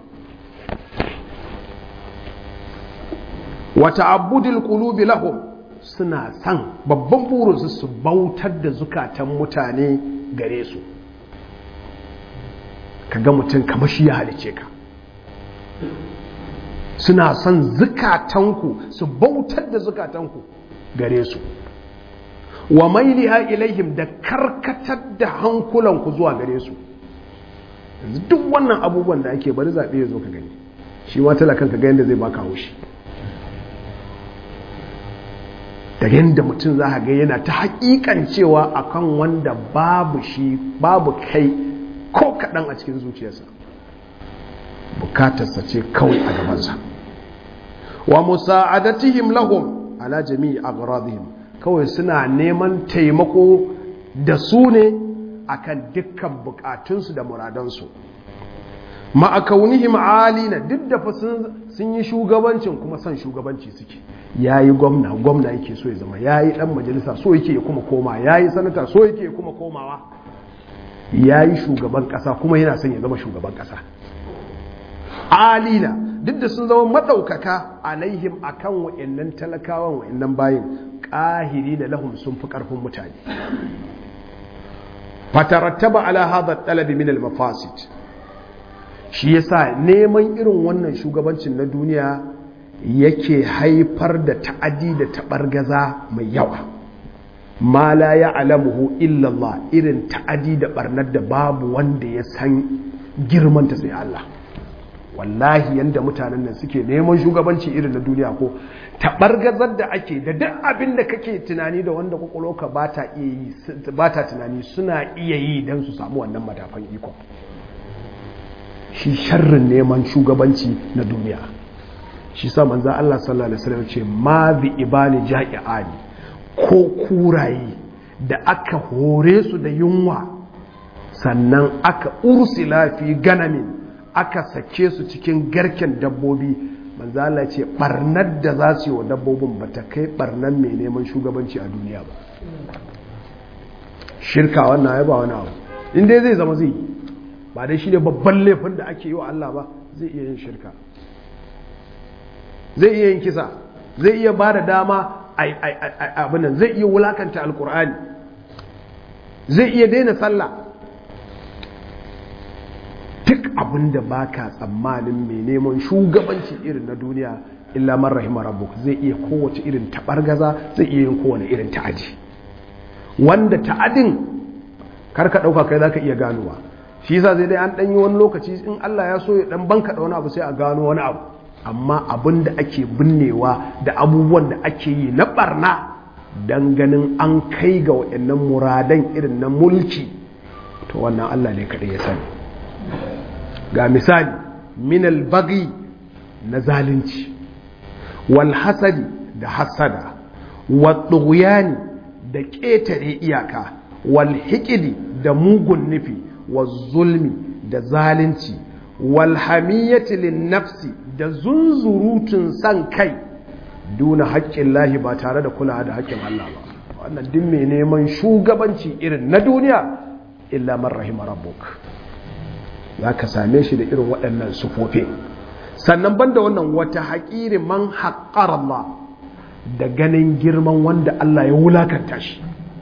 wata abudil qulubi lahum suna san babban burinsu su bautar da zukatan mutane gare su ka ga mutum kamar shi ya halice ka suna son zukatanku su bautar da zukatanku gare su wa mailiha ilaihim da karkatar da hankulanku zuwa gare su duk wannan abubuwan da ake bari zaɓe ya zo ka gani shi ma talakan ka ga yadda zai baka haushi da yadda mutum za ga yana ta haƙiƙan cewa akan wanda babu shi babu kai ko kaɗan a cikin zuciyarsa bukatarsa ce kawai a gabansa wa musa'adatihim lahum ala jami'i aghradihim kawai suna neman taimako da su ne akan dukkan bukatunsu da muradansu ma'akaunihim alina duk da sun yi shugabancin kuma son shugabanci suke yayi gwamna gwamna yake so ya zama yayi dan majalisa so yake ya kuma koma yayi sanata so yake ya kuma komawa yayi shugaban kasa kuma yana son ya zama shugaban kasa alina duk da sun zama maɗaukaka alaihim akan wa'annan talakawan wa'annan bayin ƙahiri da lahum sun fi ƙarfin mutane fatarattaba ala hadha talabi min al-mafasid shi yasa neman irin wannan shugabancin na duniya yake haifar da ta'adi da taɓargaza mai yawa ma la ya'lamuhu illa Allah irin ta'adi da barnar da babu wanda ya san girmanta sai Allah wallahi yanda mutanen nan suke neman shugabanci irin na duniya ko taɓargazar da ake da duk abin da kake tunani da wanda kwakwalwarka ba ta iya yi ba ta tunani suna iya yi don su samu wannan matafan iko shi sharrin neman shugabanci na duniya shi sa manzo Allah sallallahu alaihi wasallam ce ma bi ibani ja'iani ko kuraye da aka hore su da yunwa sannan aka ursila fi ganamin aka sake su cikin garken dabbobi manzo Allah ce barnar da za su yi wa dabbobin ba ta kai barnar mai neman shugabanci a duniya ba shirka wannan ya ba wani abu in dai zai zama zai yi ba dai shi ne babban laifin da ake yi wa Allah ba zai iya yin shirka zai iya yin kisa zai iya ba da dama abinan zai iya wulakanta alkur'ani zai iya daina sallah duk abin da ba ka tsammanin mai neman shugabanci irin na duniya illa man rahima rabbuk zai iya kowace irin taɓargaza zai iya yin kowane irin ta'adi wanda ta'adin karka ɗauka kai za ka iya ganowa shi yasa zai dai an ɗanyi wani lokaci in Allah ya so ya ɗan banka da wani abu sai a gano wani abu amma abin da ake binnewa da abubuwan da ake yi na ɓarna don ganin an kai ga waɗannan muradan irin na mulki to wannan Allah ne kaɗai ya sani ga misali minal bagi na zalunci wal hasadi da hasada wal da ƙetare iyaka wal hikidi da mugun nufi wal zulmi da zalunci wal hamiyyati lin nafsi da zunzurutun san kai duna haƙƙin lahi ba tare da kula da haƙƙin Allah ba wannan duk mai neman shugabanci irin na duniya illa man rahima rabbuk za ka same shi da irin waɗannan sufofi sannan banda wannan wata haƙiri man haƙar Allah da ganin girman wanda Allah ya wulakanta shi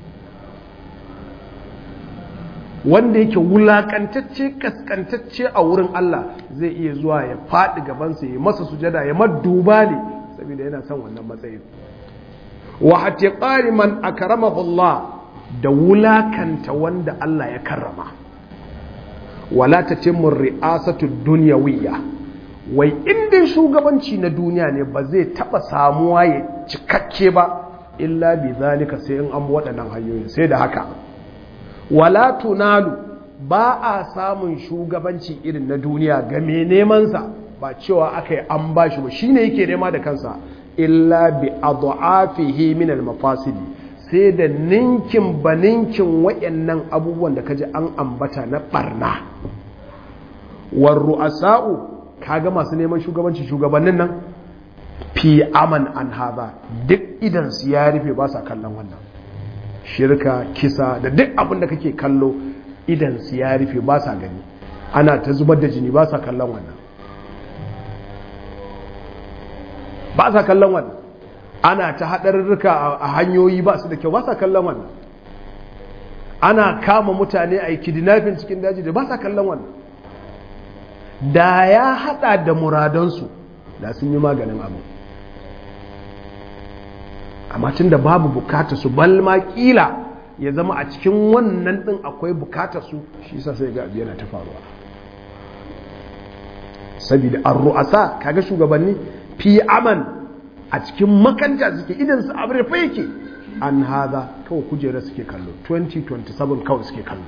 wanda yake wulakantacce kaskantacce a wurin Allah zai iya zuwa ya faɗi gabansa ya masa sujada ya madduba ne saboda yana son wannan matsayin wa hatiqari man akramahu Allah da wulakanta wanda Allah ya karrama wala tatimmu ri'asatu dunyawiyya wai inda shugabanci na duniya ne ba zai taba samuwa ya cikakke ba illa bi zalika sai in an waɗannan hanyoyin sai da haka wala tunalu ba a samun shugabanci irin na duniya ga mai nemansa ba cewa aka yi an ba shi ba shi ne yake nema da kansa illa bi adu'afihi min al-mafasidi sai da ninkin ba ninkin wayannan abubuwan da kaji an ambata na barna war ru'asa'u kaga masu neman shugabanci shugabannin nan fi aman an haza duk idan su ya rufe ba sa kallon wannan shirka kisa da duk abin da kake kallo idan su ya rufe ba sa gani ana ta zubar da jini ba sa kallon wannan ba sa kallon wannan ana ta haɗarurruka a hanyoyi ba su da kyau ba sa kallon wannan ana kama mutane a yi kidnapping cikin daji da ba sa kallon wannan da ya haɗa da muradansu da sun yi maganin abu amma tun da babu bukata su balma kila ya zama a cikin wannan ɗin akwai bukata su shi sa sai ga yana ta faruwa saboda an ru'asa kaga shugabanni fi aman a cikin makanta suke idan su abu rufe yake an haza kawai kujera suke kallo 2027 kawai suke kallo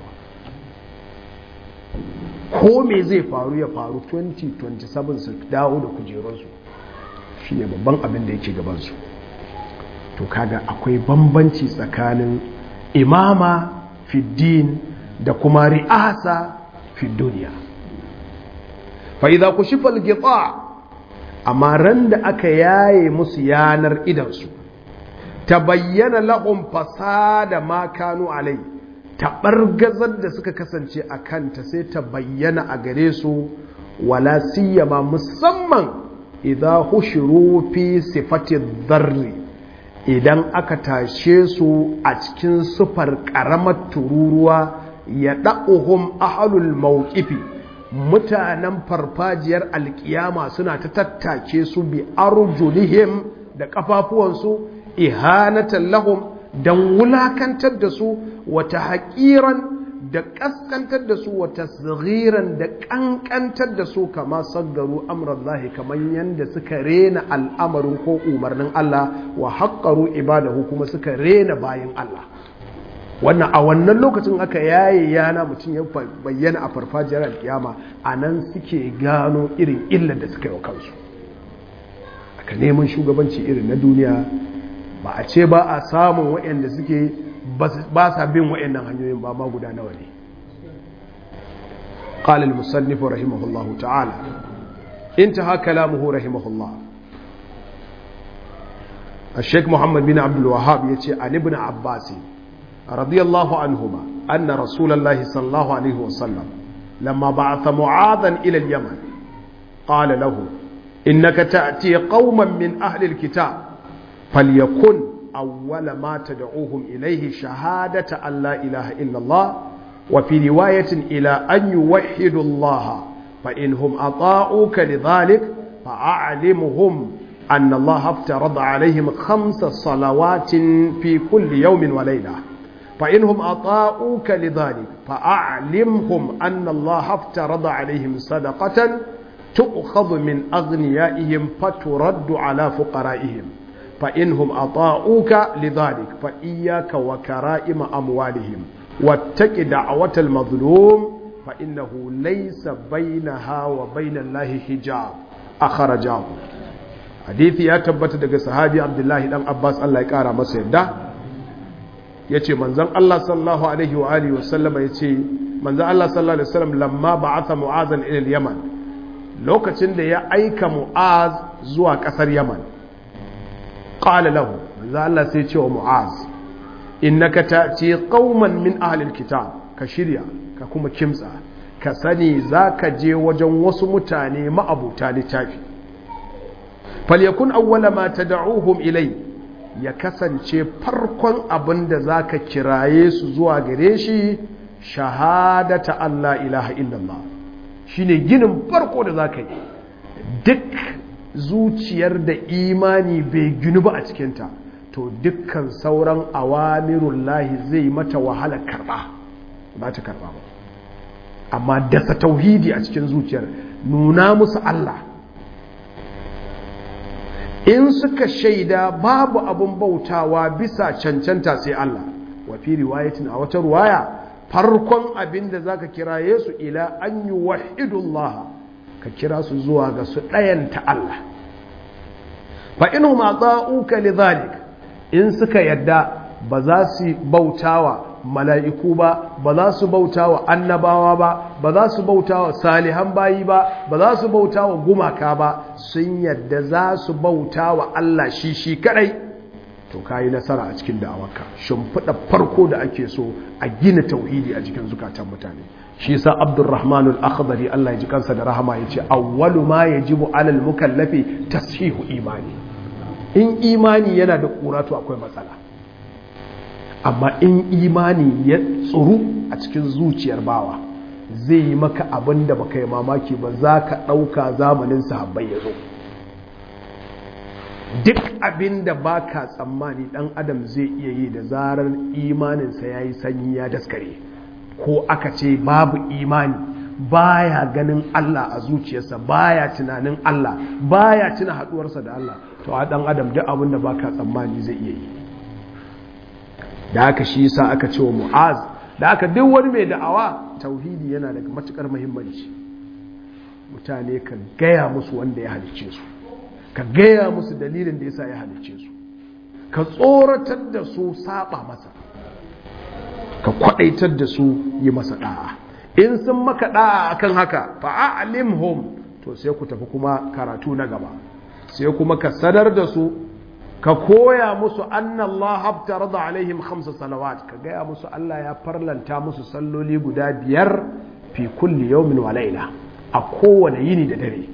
ko me zai faru ya faru 2027 su dawo da kujerunsu shi ne babban abin da yake gabansu to kaga akwai bambanci tsakanin imama fiddin da kuma ri'asa fi duniya fa'iza ku shi falgita amma ran da aka yaye musu yanar idansu ta bayyana la'un fasada ma kanu alai taɓargazar da suka kasance a kanta sai ta bayyana a gare su wala siyama musamman idan hushiru fi sifati zarri idan aka tashe su a cikin sufar ƙaramar tururuwa ya ɗa'uhum ahalul mawqifi mutanen farfajiyar alkiyama suna ta tattake su bi arjulihim da ƙafafuwansu ihanatan lahum don wulakantar da su wata haƙiran da ƙaskantar da su wata tsigiran da ƙanƙantar da su kama saggaru amurallahi kamar yadda suka rena al'amarin ko umarnin Allah wa haƙƙaru ibadahu kuma suka rena bayan Allah wannan a wannan lokacin aka yaye yana mutum ya bayyana a farfajiyar alkiyama a nan suke gano irin illar da suka yi wa kansu aka neman shugabanci irin na duniya ba a ce ba a samun waɗanda suke ba sa bin waɗannan hanyoyin ba ma guda nawa ne قال المصنف رحمه الله تعالى انتهى كلامه رحمه الله الشيخ محمد بن عبد الوهاب يتي عن ابن عباس رضي الله عنهما أن رسول الله صلى الله عليه وسلم لما بعث معاذا إلى اليمن قال له إنك تأتي قوما من أهل الكتاب فليكن أول ما تدعوهم إليه شهادة أن لا إله إلا الله وفي رواية إلى أن يوحدوا الله فإنهم أطاعوك لذلك فأعلمهم أن الله افترض عليهم خمس صلوات في كل يوم وليلة فإنهم أطاعوك لذلك فأعلمهم أن الله افترض عليهم صدقة تؤخذ من أغنيائهم فترد على فقرائهم فإنهم أطاعوك لذلك فإياك وكرائم أموالهم واتق دعوة المظلوم فإنه ليس بينها وبين الله حجاب أخرجاه حديثي يا تبت daga sahabi Abdullahi dan Abbas Allah ya kara masa yadda yace manzon Allah sallallahu alaihi wa alihi wasallama yace manzon Allah sallallahu alaihi wasallam lamma ba'atha Mu'azan ila al-Yaman lokacin da ya aika Mu'az zuwa kasar Yaman qala lahu manzon Allah sai ya ce wa Mu'az innaka ta'ti qauman min ahli al-kitab ka shirya ka kuma kimtsa ka sani zaka je wajen wasu mutane ma'abuta littafi falyakun awwala ma tad'uhum ilai ya kasance farkon abin da zaka kiraye su zuwa gare shi shahadata Allah ilaha illallah shine ginin farko da zaka yi duk zuciyar da imani bai ginu ba a cikinta to dukkan sauran awamirun lahi zai mata wahala karba ba ta karba ba amma dasa tauhidi a cikin zuciyar nuna musu Allah in suka shaida babu abun bautawa bisa cancanta sai Allah wa fi riwayatin a wata ruwaya farkon abin da zaka kira Yesu ila an yuwahhidullah ka kira su zuwa ga su ɗayanta Allah fa inu ma ta'uka lidhalik in suka yadda ba za su bautawa mala'iku ba ba za su bautawa annabawa ba ba za su bautawa salihan bayi ba ba za su bautawa gumaka ba sun yadda za su bautawa Allah shi shi kadai to kayi nasara a cikin da'awarka shimfiɗa farko da ake so a gina tauhidi a cikin zukatan mutane shi sa abdurrahman al-akhdari Allah ya ji kansa da rahama yace awwalu ma yajibu alal mukallafi tashihu imani in imani yana da kura to akwai matsala amma in imani ya tsuru a cikin zuciyar bawa zai yi maka abin da baka yi mamaki ba za ka ɗauka zamanin sahabbai ya zo duk abin da ba ka tsammani ɗan adam zai iya yi da zarar imaninsa ya yi sanyi ya daskare ko aka ce babu imani baya ganin Allah a zuciyarsa baya tunanin Allah baya tuna haɗuwarsa da Allah to a ɗan adam duk abin da ba ka tsammani zai iya yi da aka shi sa aka ce wa mu'az da aka duk wani mai da'awa tauhidi yana daga matukar muhimmanci mutane ka gaya musu wanda ya halicce su ka gaya musu dalilin da yasa ya halicce su ka tsoratar da su saba masa ka kwadaitar da su yi masa da'a in sun maka da'a akan haka fa'alimhum to sai ku tafi kuma karatu na gaba sai kuma ka sadar da su ka koya musu annallah haftar da alaihim khamsa salawat ka gaya musu Allah ya farlanta musu salloli guda biyar fi kulli yawmin wa laila a kowane yini da dare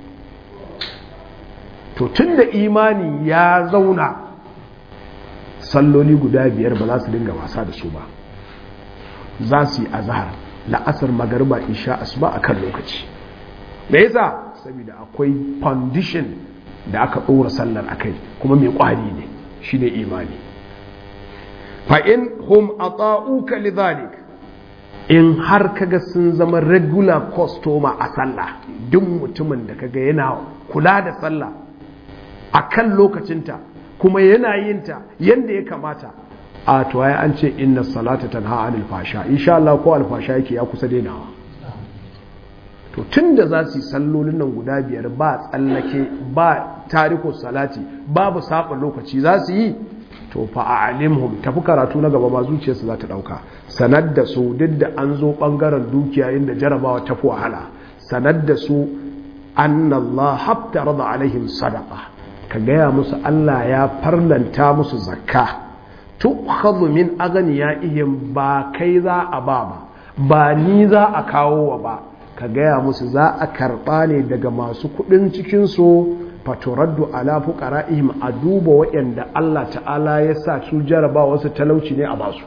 to tunda imani ya zauna salloli guda biyar ba za su dinga wasa da su ba za su yi azhar la'asar magariba isha asuba akan lokaci me yasa saboda akwai foundation da aka ɗora sallar a kai kuma mai ƙwari ne shi ne imani fa'in hum a tsa'uka lidhalik in har kaga sun zama regular customer a sallah duk mutumin da kaga yana kula da sallah a kan lokacinta kuma yana yinta yadda ya kamata a tuwaye an ce inna salata tanha anil fasha insha Allah ko alfasha yake ya kusa dainawa to tun da za su yi sallolin nan guda biyar ba tsallake ba tariko salati babu saba lokaci za su yi to fa a'limhum tafi karatu na gaba ma zuciyarsu za ta dauka sanar da su duk da an zo bangaren dukiya inda jarabawa tafi wahala sanar da su annallah haftarada alaihim sadaqa ka gaya musu Allah ya farlanta musu zakka tu'khadhu min aghniyaihim ba kai za a ba ba ba ni za a kawo wa ba ka gaya musu za a karɓa ne daga masu kuɗin cikinsu faturaddu ala fuqara'ihim a duba waɗanda Allah ta'ala ya sa su jaraba wasu talauci ne a basu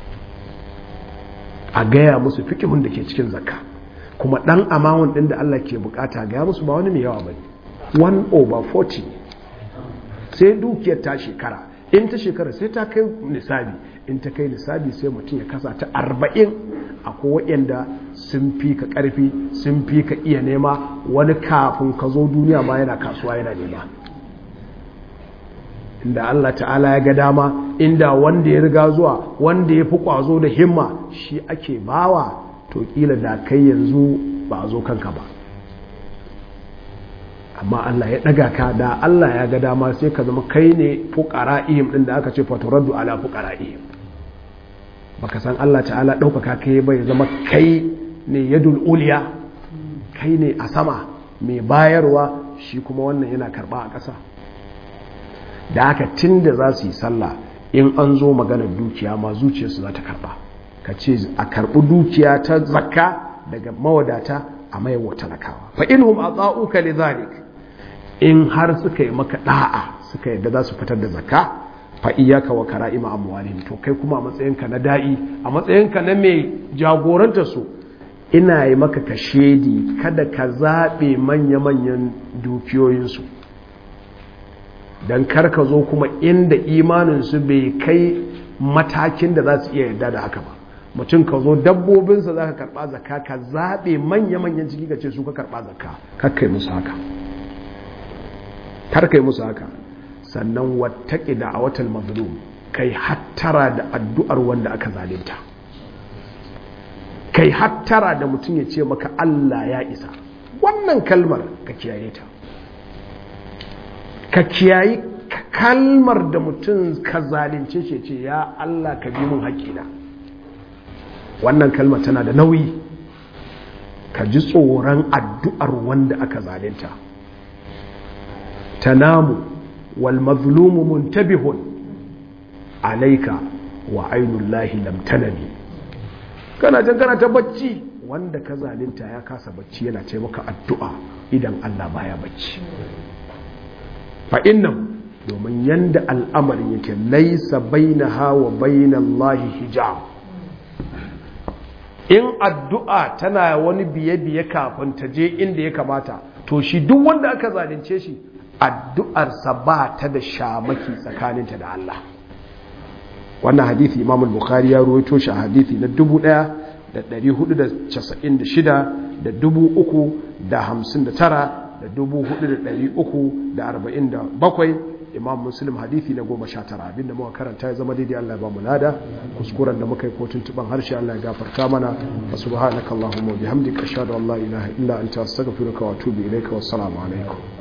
a gaya musu fikihun da ke cikin zakka kuma ɗan amawun ɗin da Allah ke bukata gaya musu ba wani mai yawa ba ne 1 over 40 sai dukiyar ta shekara in ta shekara sai ta kai nisabi in ta kai nisabi sai mutum ya kasa ta arba'in akwai waɗanda sun fi ka ƙarfi sun fi ka iya nema wani kafin ka zo duniya ma yana kasuwa yana nema inda Allah ta'ala ya ga dama inda wanda ya riga zuwa wanda ya fi ƙwazo da himma shi ake bawa to ƙila da kai yanzu ba a zo kanka ba amma Allah ya ɗaga ka da Allah ya ga dama sai ka zama kai ne fuƙara'ihim ɗin da aka ce faturaddu ala fuƙara'ihim baka san Allah ta'ala ɗaukaka kai bai zama kai ne yadul uliya kai ne a sama mai bayarwa shi kuma wannan yana karɓa a ƙasa da haka tun da za su yi sallah in an zo maganar dukiya ma zuciyarsu za ta karɓa ka ce a karɓi dukiya ta zakka daga mawadata a maiwa talakawa fa inhum ata'uka lidhalik in har suka yi maka da'a suka yadda za su fitar da zakka fa iyaka wa kara'ima amwalihim to kai kuma a matsayinka na da'i a matsayinka na mai jagoranta su ina yi maka kashedi kada ka zaɓe manya-manyan dukiyoyinsu don karka zo kuma inda imaninsu bai kai matakin da za su iya yarda da haka ba mutum ka zo dabbobinsa za ka karɓa zakka ka zaɓe manya-manyan ciki ka ce su ka karɓa zakka kakkai musu haka kar kai musu haka sannan wattaqi da'awatal mazlum kai hattara da addu'ar wanda aka zalunta kai hattara da mutum ya ce maka Allah ya isa wannan kalmar ka kiyaye ta ka kiyayi kalmar da mutum ka zalunce shi ce ya Allah ka bi mun haƙina wannan kalmar tana da nauyi ka ji tsoron addu'ar wanda aka zalunta tanamu wal mazlumu muntabihun alaika wa ainullahi lam tanami kana can kana ta bacci wanda ka zalunta ya kasa bacci yana ce maka addu'a idan Allah baya bacci fa innan domin yanda al'amarin yake laisa bainaha wa bainallahi hijab in addu'a tana wani biye-biye kafin ta je inda ya kamata to shi duk wanda aka zalunce shi addu'arsa ba ta da shamaki tsakaninta da Allah wannan hadithi imam al-bukhari ya ruwaito shi a hadithi na 1496 da 359 da 4347 imam muslim hadithi na 19 abinda muka karanta ya zama daidai Allah ya ba mu lada kuskuren da muka yi ko tuntuban harshe Allah ya gafarta mana subhanakallahumma wa bihamdika ashhadu an la ilaha illa anta astaghfiruka wa atubu ilayka wassalamu alaikum